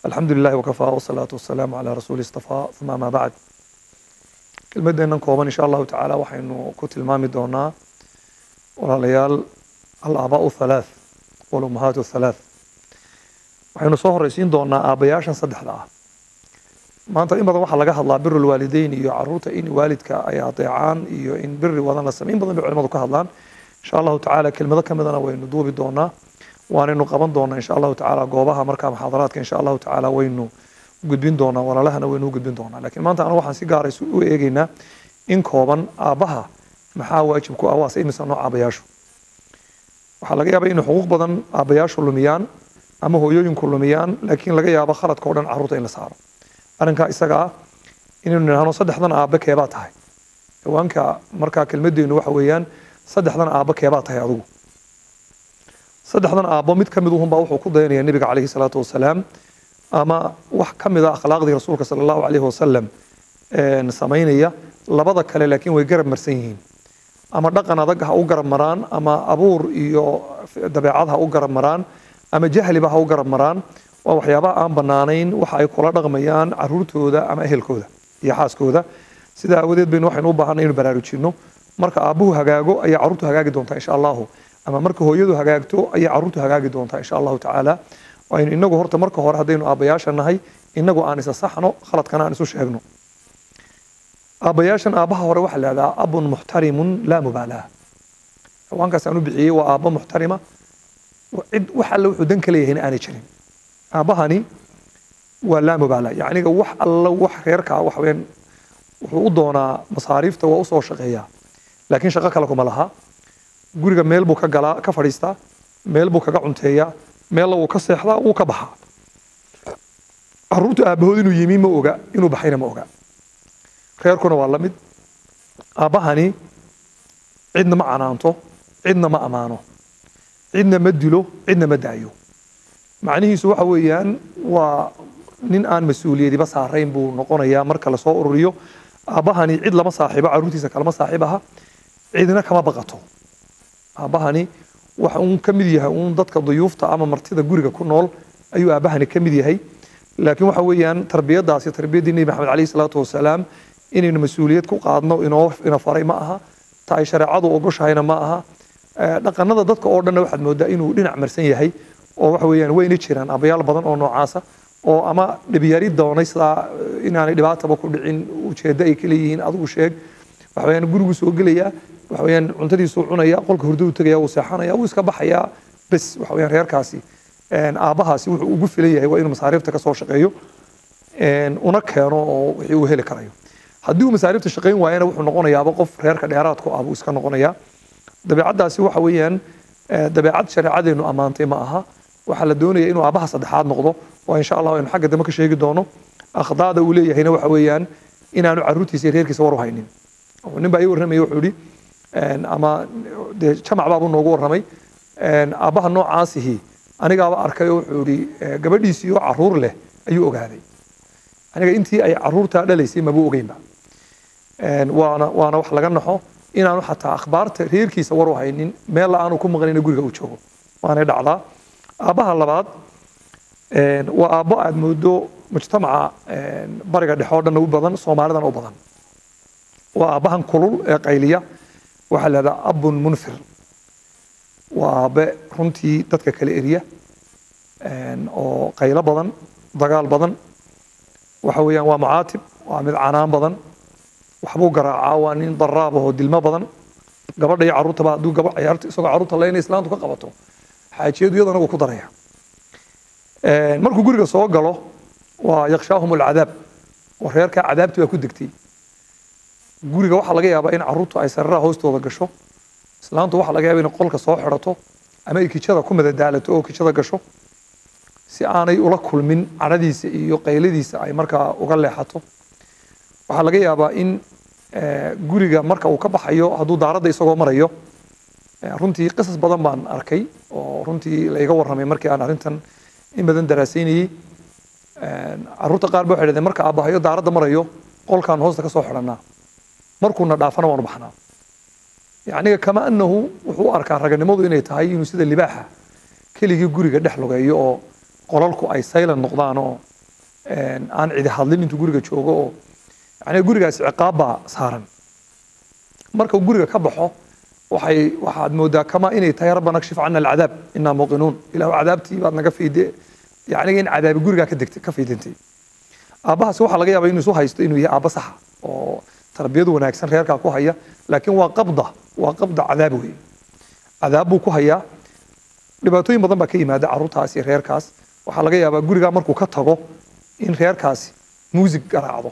alxamdu lilahi wakafaa wasalaatu wasalaamu calaa rasuuli istafaa uma amaa bacd kelmadeennan kooban insha allahu tacaala waxaynu ku tilmaami doonaa walaalayaal alaabaau halaath walummahaatu halaath waxaynu soo horeysiin doonaa aabbayaashan saddexda ah maanta in badan waxaa laga hadlaa biru lwaalideyn iyo caruurta in waalidka ay adeecaan iyo in biri wadan la samey in badan bay culimadu ka hadlaan insha allahu tacaala kelmado ka midana waynu duubi doonaa waanaynu qaban doonaa insha allahu tacaala goobaha markaa muxaadaraadka insha allahu tacaala waynu gudbin doonaa walaalahana waynu u gudbin doonaa lakiin maanta anagu waxaan si gaara u eegeynaa in kooban aabbaha maxaa waajib ku ah waase imisa nooc aabbayaashu waxaa laga yaabaa inay xuquuq badan aabbayaashu lumiyaan ama hooyooyinku lumiyaan laakiin laga yaabo khaladka o dhan carruurta in la saaro arrinkaa isaga ah inaynu nidhahno saddexdan aabbe keebaa tahay dhawaanka markaa kelmadeennu waxa weeyaan saddexdan aabbe keebaa tahay adigu saddexdan aabbo mid ka mid uhunbaa wuxuu ku dayanaya nebiga calayhi salaatu wasalaam ama wax ka mid a akhlaaqdii rasuulka sala allahu calayhi wasalam samaynaya labada kale laakiin way garab marsan yihiin ama dhaqan adag ha u garab maraan ama abuur iyo dabeecad ha u garab maraan ama jahliba ha u garab maraan waa waxyaabaha aan banaanayn waxa ay kula dhaqmayaan caruurtooda ama ehelkooda iyo xaaskooda sidaa aawadeed baynu waxaynu u baahanay inu baraarujinno marka aabbuhu hagaago ayaa carruurtu hagaagi doontaa insha allahu ama marka hooyadu hagaagto ayaa carruurtu hagaagi doontaa insha allahu tacaala aynu inagu horta marka hore haddaynu aabbayaasha nahay inagu aan isa saxno khaladkana aan isu sheegno aabbayaashan aabbaha hore waxaa la ihahdaa abun muxtarimun laa mubaalaa hawaankaas aan u bixiyey waa aabbo muxtarima cid wax alle wuxuu dan ka leeyahayna aanay jirin aabbahani waa laa mubaala yacniga wax alla wax reerkaa wax weyaan wuxuu u doonaa masaariifta waa usoo shaqeeyaa laakiin shaqo kale kuma laha guriga meel buu ka galaa ka fadhiistaa meel buu kaga cunteeyaa meella wuu ka seexdaa wuu ka baxaa carruurtu aabbahood inuu yimi ma oga inuu baxayna ma oga reerkuna waa la mid aabbahani cidna ma canaanto cidna ma ammaano cidna ma dilo cidna ma daayo macnihiisu waxa weeyaan waa nin aan mas-uuliyadiba saarayn buu noqonayaa marka lasoo ururiyo aabbahani cid lama saaxiibo carruurtiisa kalama saaxiib aha cidna kama baqato aabbahani waxa uun ka mid yahay uun dadka duyuufta ama martida guriga ku nool ayuu aabbahani ka mid yahay laakiin waxa weeyaan tarbiyadaasi tarbiyaddii nebi maxamed calayhi salaatu wasalaam inaynu mas-uuliyad ku qaadno inoo ina faray ma aha ta ay shareecadu ogoshahayna ma aha dhaqanada dadka oo dhanna waxaad moodaa inuu dhinac marsan yahay oo waxa weeyaan wayna jiraan abayaal badan oo noocaasa oo ama dhibiyari doonay sidaa inaanay dhibaataba ku dhicin ujeeddo ay ka leeyihiin adigu sheeg waxa weeyaan gurigu soo gelayaa waxa weeyaan cuntadiisuu cunaya qolka hurdadu tegaya wuu seexanaya wuu iska baxayaa bes waxa weeyaan reerkaasi aabbahaasi wuxuu ugu filan yahay waa inuu masaariifta ka soo shaqeeyo una keeno oo wixii uu heli karayo haddii uu masaariifta shaqayn waayana wuxuu noqonayaaba qof reerka dheeraadku ah buu iska noqonayaa dabeecaddaasi waxa weeyaan dabeecad shareecadeenu ammaantay ma aha waxaa la doonaya inuu aabbaha saddexaad noqdo waa insha allah aynu xagga dambe ka sheegi doono akhdaada uu leeyahayna waxa weeyaan inaanu carruurtiisa iyo reerkiisa war u haynin nin baa ii warramaya wuxuu yidhi ama dee jamac baabuu noogu warramay aabbaha noocaasihi anigaaba arkay oo wuxuu yidhi gabadhiisii oo carruur leh ayuu ogaaday aniga intii ay carruurtaa dhalaysay mabuu ogeynba waana waana wax laga naxo inaanu xataa akhbaarta reerkiisa war u haynin meella aanu ku maqnayna guriga uu joogo waanay dhacdaa aabbaha labaad waa aabbo aad moodo mujtamaca bariga dhexe oo dhan u badan soomaalidan u badan waa aabbahan kulul ee qayliya waxaa la yidhahdaa abun munfir waa aabbe runtii dadka kala eriya oo qaylo badan dagaal badan waxa weeyaan waa mucaatib waa mid canaan badan waxbuu garaacaa waa nin daraab oo dilmo badan gabadha iyo carruurtaba hadduu gaba ciyaarta isagoo carruurta leyna islaantu ka qabato xaajiyadu iyadana wuu ku daraya markuu guriga soo galo waa yakshaahum alcadaab oo reerkaa cadaabti baa ku degtay guriga waxaa laga yaabaa in carruurtu ay sararaha hoostooda gasho islaantu waxaa laga yaaba in qolka soo xidhato ama ay kijada ku madadaalato oo kijada gasho si aanay ula kulmin cadhadiisa iyo qayladiisa ay markaa uga leexato waxaa laga yaabaa in guriga marka uu ka baxayo hadduu daaradda isagoo marayo runtii qisas badan baan arkay oo runtii la iga warramay markii aan arrintan in badan daraasaynayey carruurta qaar ba waxay dhahdeen marka aabbahayo daaradda marayo qolkaan hoosta ka soo xidhannaa markuuna dhaafana waanu baxnaa yacniga kama annahu wuxuu u arkaa raganimadu inay tahay inuu sida libaaxa keligii guriga dhex lugeeyo oo qolalku ay saylan noqdaan oo aan cidi hadlin intuu guriga joogo oo yani gurigaasi ciqaab baa saaran marka uu guriga ka baxo waxay waxaad moodaa kama inay tahay rabbana kshif cana alcadaab inaa muuqinuun ilahu cadaabtii baad naga fiide yani in cadaabi gurigaa ka degtay ka fiidintay aabbahaasi waxaa laga yaabaa inuu isu haysto inuu yahay aabba saxa oo tarbiyad wanaagsan reerkaa ku haya laakiin waa qabda waa qabda cadaab wey cadaab buu ku hayaa dhibaatooyin badan baa ka yimaada carruurtaas iyo reerkaas waxaa laga yaabaa gurigaa markuu ka tago in reerkaasi muusig garaacdo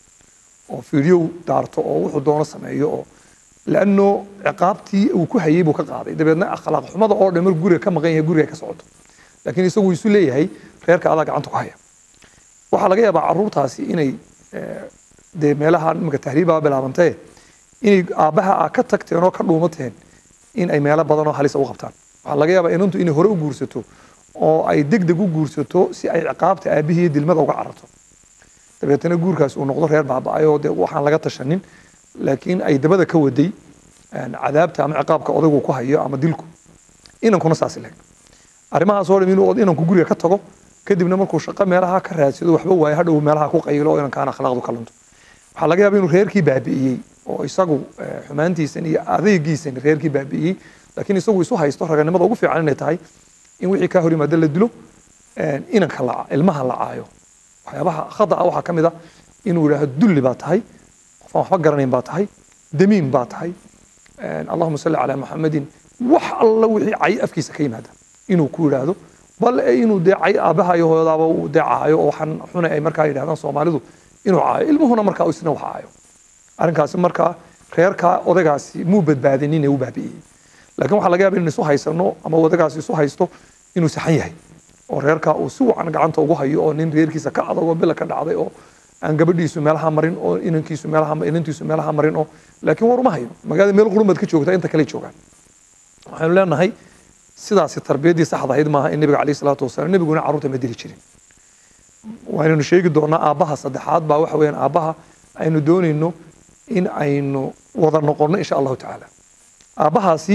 oo fiidyow daarto oo wuxuu doono sameeyo oo lanno ciqaabtii uu ku hayay buu ka qaaday dabeedna akhlaaq xumada oo dhan markuu guriga ka maqan yahay guriga ka socoto laakiin isagu isu leeyahay reerka adaa gacanta ku haya waxaa laga yaabaa carruurtaasi inay dee meelaha imika tahriibaa bilaabantee inay aabbaha a ka tagteen oo ka dhuumateen in ay meelo badan oo halisa u qabtaan waxaa laga yaabaa inantu inay hore u guursato oo ay deg deg u guursato si ay ciqaabta aabihii dilmada uga cararto dabeetana guurkaas uu noqdo reer baaba-ay oo dee waxaan laga tashanin laakiin ay dabada ka waday cadaabta ama ciqaabka odaygu ku hayo ama dilku inankuna saas leg arrimahaas oo dham inuu inanku guriga ka tago kadibna markuu shaqo meelaha ka raadsado waxba waayo hadhow meelaha ku qaylo oo inankaan akhlaaqdu ka lunto waxaa laga yaaba inuu reerkii baabi'iyey oo isagu xumaantiisan iyo adeygiisan reerkii baabi'iyey laakiin isagu isu haysto raganimada ugu fiican inay tahay in wixii kaa hor yimaada la dilo inanka la ilmaha la caayo waxyaabaha khada ah waxaa ka mid ah inuu yidhaahdo dulli baa tahay qofaan waxba garanayn baa tahay damiin baa tahay allahuma salli calaa maxamedin wax alla wixii cay afkiisa ka yimaada inuu ku yidhaahdo bal inuu dee cay aabbaha iyo hooyadaaba uu dee caayo oo waxaan xuna ay markaa yidhahdaan soomaalidu inuu caayo ilmuhuna markaa isna wax caayo arrinkaasi markaa reerkaa odaygaasi muu badbaadinin ee u baabi'iyey laakiin waxaa laga yaaba in isu haysano ama odaygaasi isu haysto inuu saxan yahay oo reerkaa uu si wacan gacanta ugu hayo oo nin reerkiisa ka adag oo bila ka dhacday oo aan gabadhiisu meelaha marin oo inankiisu meelaha inantiisu meelaha marin oo laakiin war uma hayo magaalada meel qurumad ka joogta inta kale joogaan waxaynu leenahay sidaasi tarbiyaddii saxda ahayd maaha in nabiga calayhi salaatu wasalaam nabiguna carruurta ma dili jirin waynanu sheegi doonaa aabbaha saddexaad baa waxa weeyaan aabbaha aynu doonayno in aynu wada noqonno insha allahu tacaala aabbahaasi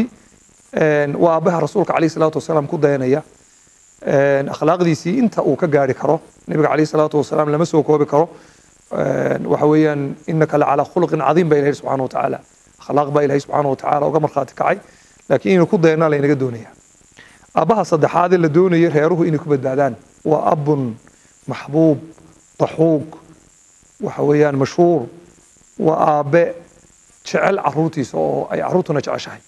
waa aabbaha rasuulka calayhi salaatu wasalaam ku dayanaya akhlaaqdiisii inta uu ka gaari karo nabiga calayhi salaatu wasalaam lama soo koobi karo waxa weeyaan inaka lacalaa khuluqin cadiim baa ilahay subxaana wa tacaala akhlaaq baa ilahay subxaana wa tacaala uga markhaati kacay laakiin inuu ku dayanaa laynaga doonaya aabbaha saddexaadee la doonayay reeruhu inay ku badbaadaan waa abun maxbuub daxuug waxa weeyaan mashhuur waa aabe jecel caruurtiisa oo ay caruurtuna jeceshahay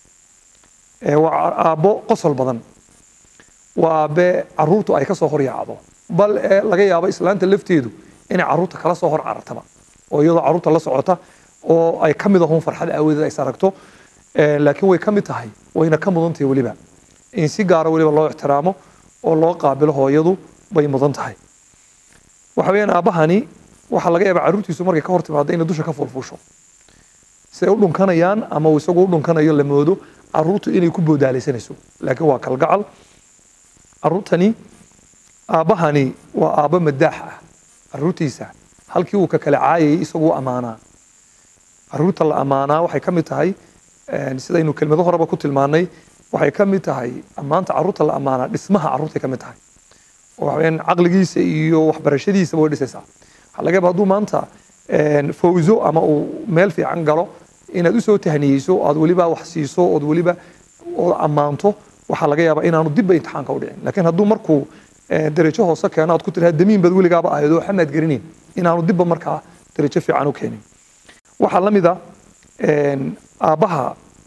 waa aabbo qosol badan waa aabe caruurtu ay ka soo hor yaacdo bal laga yaabo islaanta lafteedu inay caruurta kala soo hor carartaba oo iyadoo caruurta la socota oo ay ka mid ahun farxad aawadeed ay saragto laakiin way ka mid tahay wayna ka mudan tahay weliba in si gaara weliba loo ixtiraamo oo loo qaabilo hooyadu bay mudan tahay waxa weeyaan aabbahani waxaa laga yaabaa carruurtiisu markay ka hor timaado inay dusha ka fulfusho si ay u dhunkanayaan ama uu isagu u dhunkanayo la moodo carruurtu inay ku boodaalaysanayso laakiin waa kalgacal carruurtani aabbahani waa aabbo madaax ah carruurtiisa halkii uu ka kala caayayay isagu u ammaanaa carruurta la ammaanaa waxay ka mid tahay sidaynu kelmado horeba ku tilmaanay waxay ka mid tahay ammaanta carruurta la ammaanaa dhismaha carruurtay ka mid tahay waxaweyaan caqligiisa iyo waxbarashadiisaba way dhisaysaa waxaa laga yaaba hadduu maanta fawzo ama uu meel fiican galo inaad usoo tahniyeyso aad weliba wax siiso ood weliba ood ammaanto waxaa laga yaabaa inaanu dibba imtixaanka u dhicin laakiin hadduu markuu darajo hoose keeno aad ku tiraha damiin baad weligaaba ahayd oo xamaad garinin inaanu dibba markaa darajo fiican u keenin waxaa la mid a aabbaha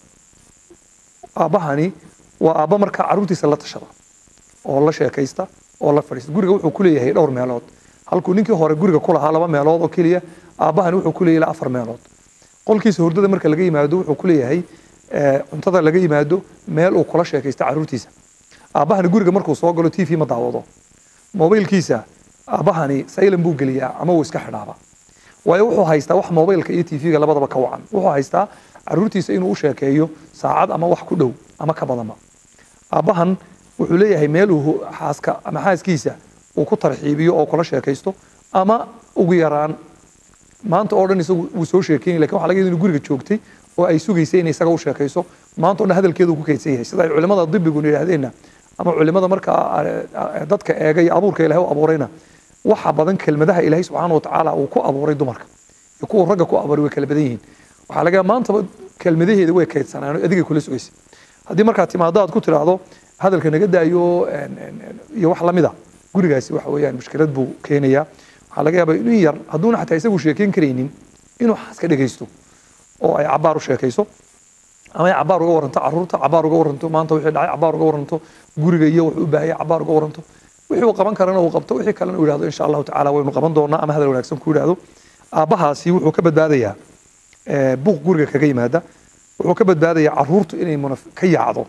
aabbahani waa aabba markaa carruurtiisa la tashada oo la sheekaysta oo la fadhiista guriga wuxuu ku leeyahay dhowr meelood halkuu ninkii hore guriga ku lahaa laba meelood oo keliya aabbahani wuxuu ku leeyahay afar meelood qolkiisa hurdada marka laga yimaado wuxuu ku leeyahay cuntada laga yimaado meel uu kula sheekaysta carruurtiisa aabbahani guriga markuu soo galo t v ma daawado mobaylkiisa aabbahani saylan buu geliyaa ama uu iska xidhaaba waayo wuxuu haystaa wax mobaylka iyo t v-ga labadaba ka wacan wuxuu haystaa carruurtiisa inuu u sheekeeyo saacad ama wax ku dhow ama ka badanba aabbahan wuxuu leeyahay meel uu xaaska ama xaaskiisa uu ku tarxiibiyo oo kula sheekaysto ama ugu yaraan maanta oo dhan isagu wuu soo sheekeynay lakin waxa laga yada inu guriga joogtay oo ay sugaysay inay isaga u sheekayso maanta o dhan hadalkeedu ku kaydsan yahay sida ay culimada dibiguna yidhahdeenna ama culimada markaa dadka eega iyo abuurka ilahay u abuurayna waxa badan kelmadaha ilaahay subxaana watacaala uu ku abuuray dumarka iyo kuwa ragga ku abuuray way kala badan yihiin waxaa laga yaaba maantaba kelmadaheeda way kaydsanaan oo adigay kula sugaysa haddii markaad timaado aad ku tiraahdo hadalka naga daayo een, een, een, iyo wax lamida gurigaasi waxa weeyaan mushkilad buu keenayaa waxaa laga yaabaa in yar hadduuna xataa isagu sheekeyn karaynin inuu xaaska dhegaysto oo ay cabaar u sheekayso ama ay cabaar uga waranto caruurta cabaar uga waranto maanta wixii dhacay cabaar uga waranto guriga iyo wuxuu u baahaya cabaar uga waranto wixii uu qaban karana uu qabto wixii kalena uu yidhahdo insha allahu tacaala waynu qaban doonaa ama hadal wanaagsan ku yidhahdo aabbahaasi wuxuu ka badbaadayaa eh, buuq guriga kaga yimaada wuxuu ka badbaadayaa caruurtu inay munaf- ka yaacdo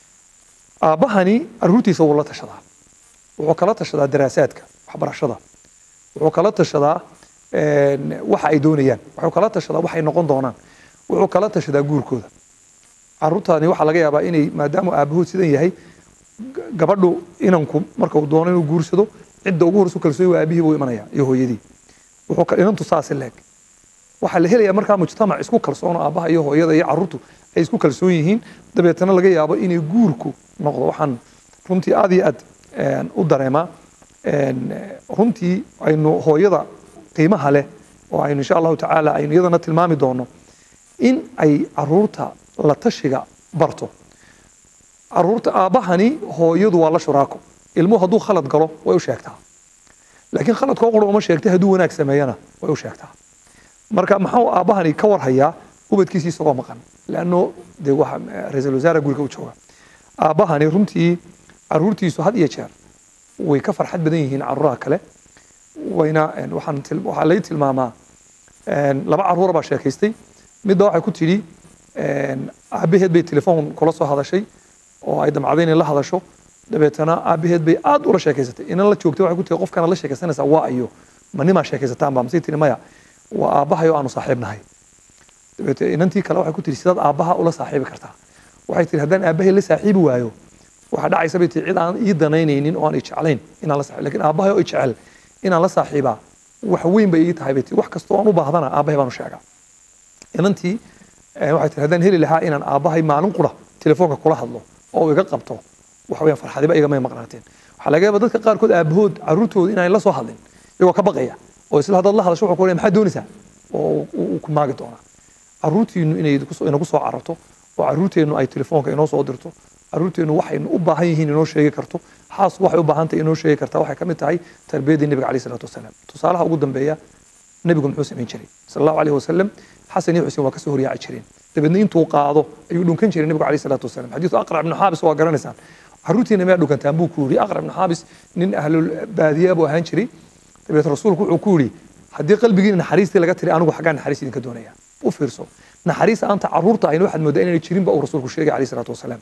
aabbahani caruurtiisa wuu la tashadaa wuxuu kala tashadaa daraasaadka waxbarashada wuxuu kala tashadaa een, waxa ay doonayaan wuxuu kala tashadaa waxay noqon doonaan wuxuu kala tashadaa guurkooda caruurtaani waxaa laga yaabaa inay maadaama aabahood sidan yahay g- gabadhu inanku marka uu doono inuu guursado cidda ugu horeysu kalsooy waa aabihii buu imanaya iyo hooyadii wuxuu ka- inantu saasi leeg waxaa la helayaa markaa mujtamac isku kalsoon oo aabbaha iyo hooyada iyo caruurtu ay isku kalsoon yihiin dabeetana laga yaabo inay guurku noqdo waxaan runtii aad iyo aad een, u dareemaa een, eh, runtii aynu hooyada qiimaha leh oo aynu insha allahu tacaala aynu iyadana tilmaami doono in ay caruurta la tashiga barto caruurta aabbahani hooyadu waa la shuraako ilmuhu hadduu khalad galo way u sheegtaa laakiin khaladkoo qura uma sheegtay hadduu wanaag sameeyana way u sheegtaa marka maxuu aabbahani ka warhayaa ubadkiisii isagoo maqan leanno dee waxa eh, ra-iisul wasaare guriga u jooga aabbahani runtii caruurtiisu had iyo jeer way ka farxad badan yihiin caruuraha kale wayna een, waxaan til- waxaa lay tilmaamaa een, laba caruura baa sheekaystay midda waxay ku tidhi een, aabbaheed bay telefoon kula soo hadashay oo ay damcday inay la hadasho dabeetana aabbaheed bay aad ula sheekaysatay inan la joogtay waxay ku tihi qofkana la sheekaysanaysaa waa ayo ma nimaa sheekaysataan baa masay tihi maya waa aabbahayo aanu saaxiib nahay dabeete inantii kale waxay ku tihi sidaad aabbaha ula saaxiibi kartaa waxay tihi haddaan aabbahay la saaxiibi waayo waxaa dhacaysa bay tihi cid aan ii danaynaynin oo aan i jeclayn inaan la saaxiib lakin aabbahay oo i jecel inaan la saaxiibaa wax weyn bay ii tahay bay tihi wax kastoo aan u baahdana aabbahay baanu sheegaa inantii eh, waxay tihi haddaan heli lahaa inaan aabbahay maalin qura telefoonka kula hadlo oo uu iga qabto waxa weeyaan farxadiba igamay maqnaateen waxaa laga yaabaa dadka qaarkood aabahood caruurtooda inaan la soo hadlin iyagoo ka baqaya oo isla haddaad la hadasho wuxuu ku leeyahay maxaad doonaysaa oo uu uu ku maagi doonaa caruurtiinu inay idinku- inagu soo cararto oo caruurteennu ay telefoonka inoo soo dirto caruurteennu waxaynu u baahan yihiin inoo sheegi karto xaasku waxay u baahan tahay inoo sheegi kartaa waxay ka mid tahay tarbiyaddii nebiga caleyhi salaatu wasalaam tusaalaha ugu dambeeya nebigu muxuu samayn jiray sal allahu alayhi wasalam xasan iyo xuseen waa kasoo horyaaci jireen dabeedna intuu qaado ayuu dhunkan jiray nebigu caleyhi salaatu wasalam xadiisu aqrac ibnu xaabis waa garanaysaan caruurtiina miyaa dhunkantaan buu ku yidhi aqrac ibnu xaabis nin ahlul baadiya buu ahaan jiray dabeet rasuulku wuxuu ku yidhi haddii qalbigiina naxariistii laga tiri anigu xaggaa naxariis idinka doonaya u fiirso naxariis aanta caruurta ayna waxaad moodaa inayna jirinba uu rasuulku sheegay caleyhi salaatu wasalaam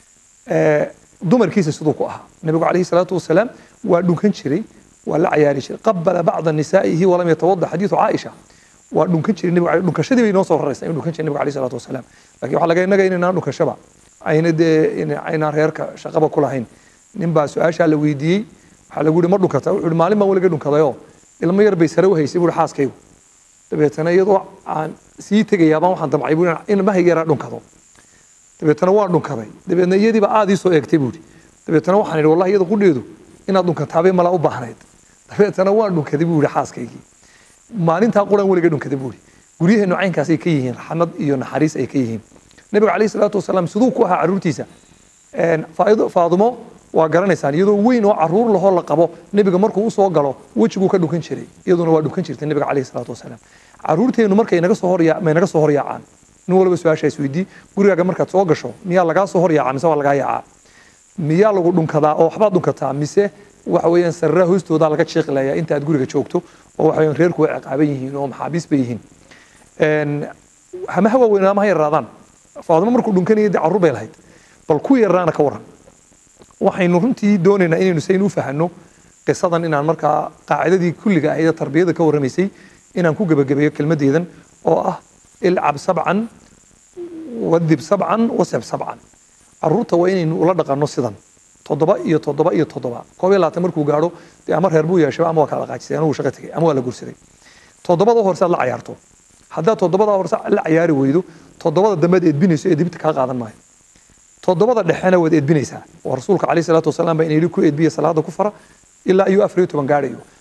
Eh, dumarkiisa siduu ku ahaa nabigu calayhi salaatu wasalaam waa dhunkan jiray waa la cayaari jiray qabala bacda nisaa'ihi walam yatawada xadiidu caaisha waa dhunkan jiray nabigu caleyhi- dhunkashadii bay inoo soo raraysaa inuu dhunkan jiray nabigu calayhi salaatu wasalaam laakiin waxaa laga inaga inaynaan dhunkashaba ayna dee in- aynaan reerka shaqaba ku lahayn nin baa su-aashaa la weydiiyey waxaa lagu yihi ma dhunkata wuxuu yihi maalin baan weliga dhunkadayoo ilmo yar bay sare u haysay buuhi xaaskaygu dabeetana iyadoo aan sii tegayaabaan waxaan damcay buu in ilmahayga yaraa dhunkado dabeetana waan dhunkaday dabeetna iyadiiba aad ii soo eegtay buuri dabeetana waxaan idhi wallahi iyada qudheedu inaad dhunkataabay malaa u baahnayd dabeetana waan dhunkaday buu yihi xaaskaygii maalintaa quraan weliga dhunkaday buu yihi guryaheenu caynkaasay ka yihiin raxmad iyo naxariis ay ka yihiin nabiga calayhi salaatu wasalaam siduu ku ahaa caruurtiisa een, Faa'ido- faadumo waa garanaysaan iyadoo weyn oo caruur lahoo la qabo nebiga markuu usoo galo wejiguu ka dhukan jiray iyaduna waa dhukan jirtay nebiga calayhi salaatu wasalaam caruurteennu markay naga soo horya may naga soo horyaacaan nin walba su-aasha isweydii gurigaaga markaad soo gasho miyaa lagaa soo horyaacaa mise waa lagaa yaacaa miyaa lagu dhunkadaa oo waxbaad dhunkataa mise waxa weeyaan sarraa hoostoodaa laga jiiqilayaa inta aad guriga joogto oo waxa weeyaan reerku way ciqaaban yihiin oo maxaabiis bay yihiin Een, hamaha waaweyn ama ha yaraadaan faadimo markuu dhunkanayay dee carruur bay lahayd bal ku yaraana ka waran waxaynu runtii doonaynaa inaynu sayn u fahanno qisadan inaan markaa qaacidadii kulliga ahayd ee tarbiyada ka warramaysay inaan ku gebagabeeyo kelmaddeedan oo ah ilcab sabcan wadib sabcan waseb sabcan caruurta waa inaynu ula dhaqanno sidan toddoba iyo toddoba iyo toddoba koob iyo labaatan markuu gaadho dee ama reer buu yeeshay ama waa kala qaajisay anigu shaqo tegay ama waa la guursaday toddobada horse aad la cayaarto haddaad toddobada horse la cayaari weydo toddobada dambe aad edbinayso ee dibta kaa qaadan maayo toddobada dhexena waad edbinaysaa oo rasuulka calayhi salaatu wasalaam baa inayidhi ku edbiya salaada ku fara ilaa ayuu afar iyo toban gaadhayo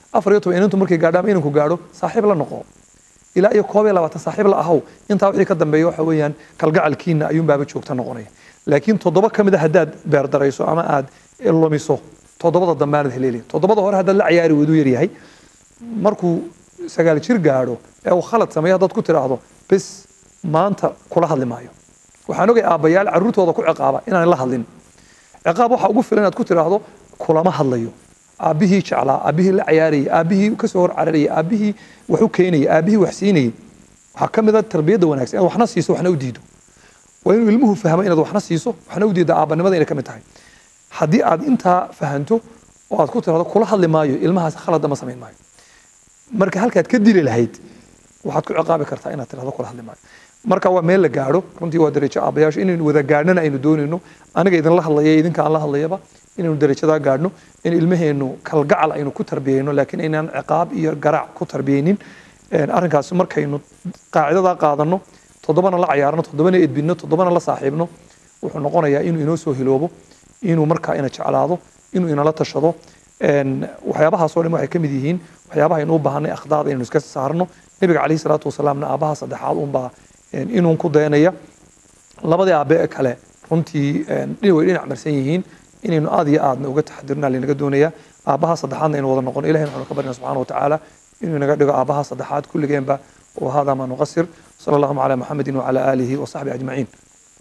afar iyo toban inantu markay gaadho ama inanku gaadho saaxiib la noqo ilaa iyo koob iyo labaatan saaxiib la ahow intaa wixii ka dambeeya waxa weeyaan kalgacalkiina ayuunbaaba joogta noqonaya laakiin toddoba ka mid a haddaad beerdarayso ama aad lumiso toddobada dambe aanad heleelin toddobada hore haddaad la ciyaari weyduu yaryahay markuu sagaal jir gaadho ee uu khalad sameeyo haddaad ku tidhaahdo bis maanta kula hadli maayo waxaan ogay aabbayaal carruurtooda ku ciqaaba inaan la hadlin ciqaab waxaa ugu filan inaad ku tidhaahdo kulama hadlayo aabbihii jeclaa aabbihii la ciyaarayay aabbihii kasoo hor cararayay aabbihii wax u keenayay aabbihii wax siinayay waxaa ka mid a tarbiyadda wanaagsan inaad waxna siiso waxna u diido waa inuu ilmuhu fahmo inaad waxna siiso waxna u diidda aabbanimada inay ka mid tahay haddii aad intaa fahanto oo aad ku tirahdo kula hadli maayo ilmahaas khalad ma samayn maayo marka halkaad ka dili lahayd waxaad ku ciqaabi kartaa inaad tirahdo kula hadli maayo marka waa meel la gaadho runtii waa darajo aabbayaashu inaynu wada gaadhnana aynu doonayno aniga idinla hadlaya idinka aan la hadlayaba inaynu darajadaa gaadhno in ilmaheennu kalgacal aynu ku tarbiyeyno laakiin aynaan ciqaab iyo garaac ku tarbiyeynin arrinkaasi markaynu qaacidadaa qaadanno toddobana la cayaarno toddobana edbinno toddobana la saaxiibno wuxuu noqonayaa inuu inoo soo hiloobo inuu markaa ina jeclaado inuu inala tashado waxyaabahaasoo dhan waxay ka mid yihiin waxyaabaha aynu u baahanay akhdaada inaynu iska saarno nebiga calayhi salaatu wasalaamna aabbaha saddexaad unbaa inuun ku dayanaya labadii aabe ee kale runtii way dhinac marsan yihiin inaynu aad iyo aadna uga taxadirna linaga doonaya aabbaha saddexaadna aynu wada noqono ilahi waxaanu ka baryna subxana watacaala inuu inaga dhigo aabbaha saddexaad kulligeenba وهذا ما نقصر صلى الله على محمد وعلى آله وصحبه أجمعين